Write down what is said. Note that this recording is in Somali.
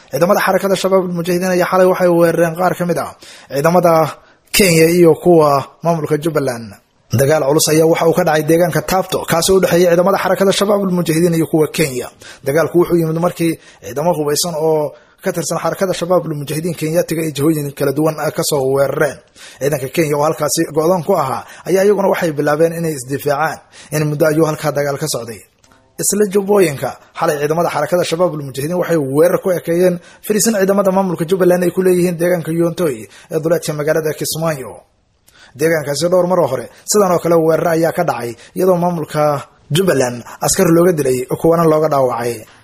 ciidamada xarakada shabaab almujaahidiin ayaa xalay waxay weerareen qaar ka mid ah ciidamada kenya iyo kuwa maamulka jubbaland dagaal culus ayaa waxa uu ka dhacay deegaanka taabto kaasoo u dhexeeya ciidamada xarakada shabaab almujaahidiin iyo kuwa kenya dagaalku wuxuu yimid markii ciidamo hubaysan oo ka tirsan xarakada shabaab almujaahidiin kenyatiga ay jihooyin kala duwan kasoo weerareen ciidanka kenya oo halkaasi go-doon ku ahaa ayaa iyaguna waxay bilaabeen inay isdifaacaan in muddo ayuu halkaa dagaal ka socday isla jubbooyinka xalay ciidamada xarakada shabaab almujaahidiin waxay weerar ku ekeeyeen fariisan ciidamada maamulka jubbaland ay ku leeyihiin deegaanka yoontoy ee duleedka magaalada kismaayo deegaankaasi dhowr maroo hore sidan oo kale weerar ayaa ka dhacay iyadoo maamulka jubbaland askar looga dilay kuwana looga dhaawacay